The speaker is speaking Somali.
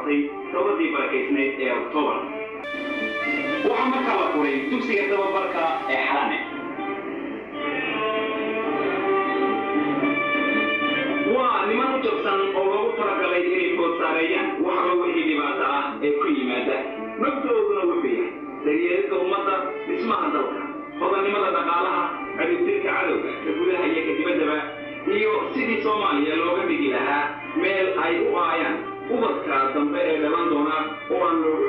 dhammaatay dowladdii barakaysnayd ee oktoobar waxaa markaa la furay dugsiga tababarka ee xalane waa niman u jabsan oo loogu talagalay inay food saareeyaan waxba wixii dhibaato ah ee ku yimaada naftooduna wuxuu yahay daryeelidda ummadda dhismaha dalka hodannimada dhaqaalaha ciribtirka cadowga ka gudaha iyo ka dibaddaba iyo sidii soomaaliya looga dhigi lahaa meel ay u aayaan ubadka dambe ee dhalan doona oo aan looga